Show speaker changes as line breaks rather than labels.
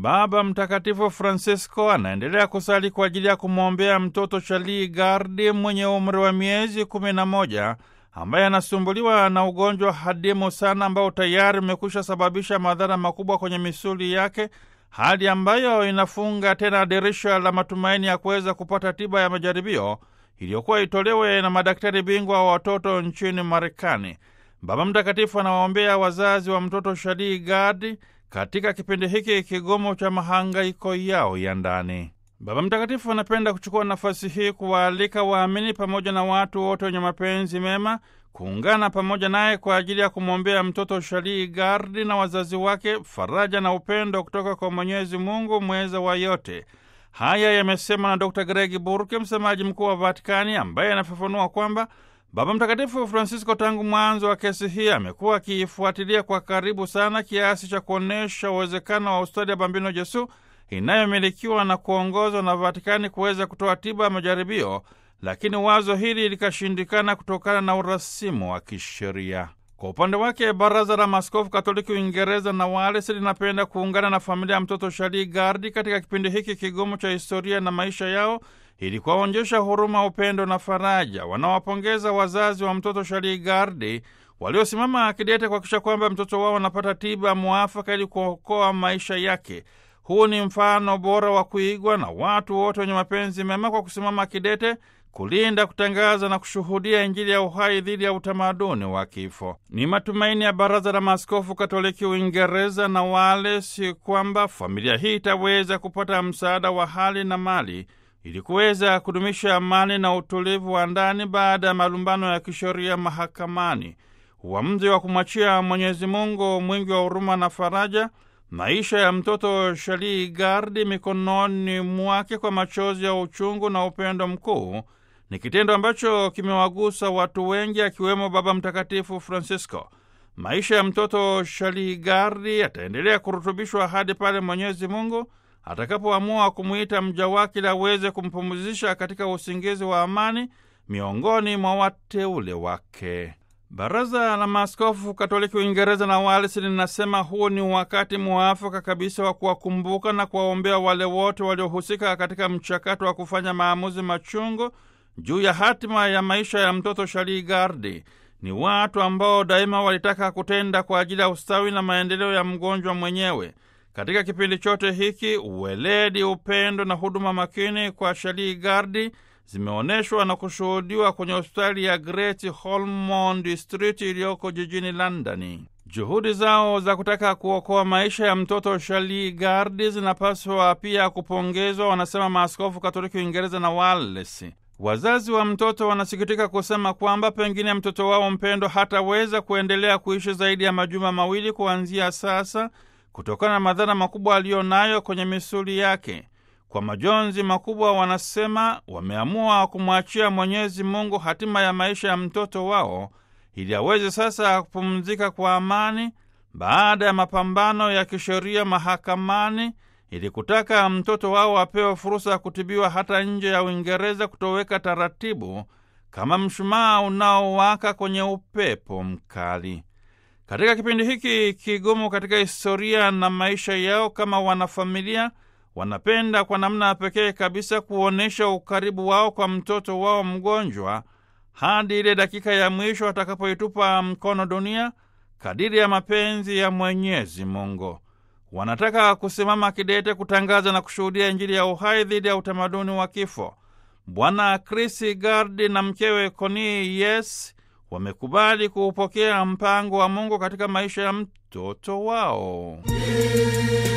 Baba Mtakatifu Francisco anaendelea kusali kwa ajili ya kumwombea mtoto Charlie Gardi mwenye umri wa miezi kumi na moja ambaye anasumbuliwa na ugonjwa hadimu sana ambao tayari umekwisha sababisha madhara makubwa kwenye misuli yake, hali ambayo inafunga tena dirisha la matumaini ya kuweza kupata tiba ya majaribio iliyokuwa itolewe na madaktari bingwa wa watoto nchini Marekani. Baba Mtakatifu anawaombea wazazi wa mtoto Charlie Gardi katika kipindi hiki kigumu cha mahangaiko yao ya ndani. Baba Mtakatifu anapenda kuchukua nafasi hii kuwaalika waamini pamoja na watu wote wenye mapenzi mema kuungana pamoja naye kwa ajili ya kumwombea mtoto Charlie Gardi na wazazi wake faraja na upendo kutoka kwa Mwenyezi Mungu mweza wa yote. Haya yamesemwa na Dr Gregi Burke, msemaji mkuu wa Vatikani, ambaye anafafanua kwamba Baba Mtakatifu Francisco tangu mwanzo wa kesi hii amekuwa akiifuatilia kwa karibu sana kiasi cha kuonyesha uwezekano wa ustadi ya Bambino Jesu inayomilikiwa na kuongozwa na Vatikani kuweza kutoa tiba ya majaribio, lakini wazo hili likashindikana kutokana na urasimu wa kisheria. Kwa upande wake, Baraza la Maaskofu Katoliki Uingereza na Wales linapenda kuungana na familia ya mtoto Charlie Gardi katika kipindi hiki kigumu cha historia na maisha yao ili kuwaonyesha huruma, upendo na faraja. Wanawapongeza wazazi wa mtoto Charlie Gardi waliosimama kidete kuhakikisha kwamba mtoto wao anapata tiba mwafaka ili kuokoa maisha yake. Huu ni mfano bora wa kuigwa na watu wote wenye mapenzi mema kwa kusimama kidete kulinda, kutangaza na kushuhudia Injili ya uhai dhidi ya utamaduni wa kifo. Ni matumaini ya Baraza la Maaskofu Katoliki Uingereza na Wales kwamba familia hii itaweza kupata msaada wa hali na mali ili kuweza kudumisha amani na utulivu wa ndani baada ya malumbano ya kisheria mahakamani. Uamuzi wa kumwachia Mwenyezi Mungu mwingi wa huruma na faraja maisha ya mtoto Charlie Gardi mikononi mwake kwa machozi ya uchungu na upendo mkuu ni kitendo ambacho kimewagusa watu wengi akiwemo Baba Mtakatifu Francisco. Maisha ya mtoto Charlie Gardi yataendelea kurutubishwa hadi pale Mwenyezi Mungu atakapoamua kumwita mja wake ili aweze kumpumzisha katika usingizi wa amani miongoni mwa wateule wake. Baraza la Maaskofu Katoliki Uingereza na Wales linasema huu ni wakati muafaka kabisa wa kuwakumbuka na kuwaombea wale wote waliohusika katika mchakato wa kufanya maamuzi machungu juu ya hatima ya maisha ya mtoto Charlie Gardi. Ni watu ambao daima walitaka kutenda kwa ajili ya ustawi na maendeleo ya mgonjwa mwenyewe. Katika kipindi chote hiki, uweledi, upendo na huduma makini kwa Charlie Gardi zimeonyeshwa na kushuhudiwa kwenye hospitali ya Great Ormond Street iliyoko jijini Londoni. Juhudi zao za kutaka kuokoa maisha ya mtoto Charlie Gardi zinapaswa pia kupongezwa, wanasema maaskofu Katoliki Uingereza na Wales. Wazazi wa mtoto wanasikitika kusema kwamba pengine mtoto wao mpendo hataweza kuendelea kuishi zaidi ya majuma mawili kuanzia sasa kutokana na madhara makubwa aliyo nayo kwenye misuli yake. Kwa majonzi makubwa, wanasema wameamua kumwachia Mwenyezi Mungu hatima ya maisha ya mtoto wao ili aweze sasa kupumzika kwa amani baada ya mapambano ya kisheria mahakamani, ili kutaka mtoto wao apewe fursa ya kutibiwa hata nje ya Uingereza, kutoweka taratibu kama mshumaa unaowaka kwenye upepo mkali. Katika kipindi hiki kigumu katika historia na maisha yao kama wanafamilia wanapenda kwa namna pekee kabisa kuonyesha ukaribu wao kwa mtoto wao mgonjwa hadi ile dakika ya mwisho atakapoitupa mkono dunia kadiri ya mapenzi ya Mwenyezi Mungu. Wanataka kusimama kidete kutangaza na kushuhudia Injili ya uhai dhidi ya utamaduni wa kifo. Bwana Chris Gardi na mkewe Connie Yes wamekubali kuupokea mpango wa Mungu katika maisha ya mtoto wao.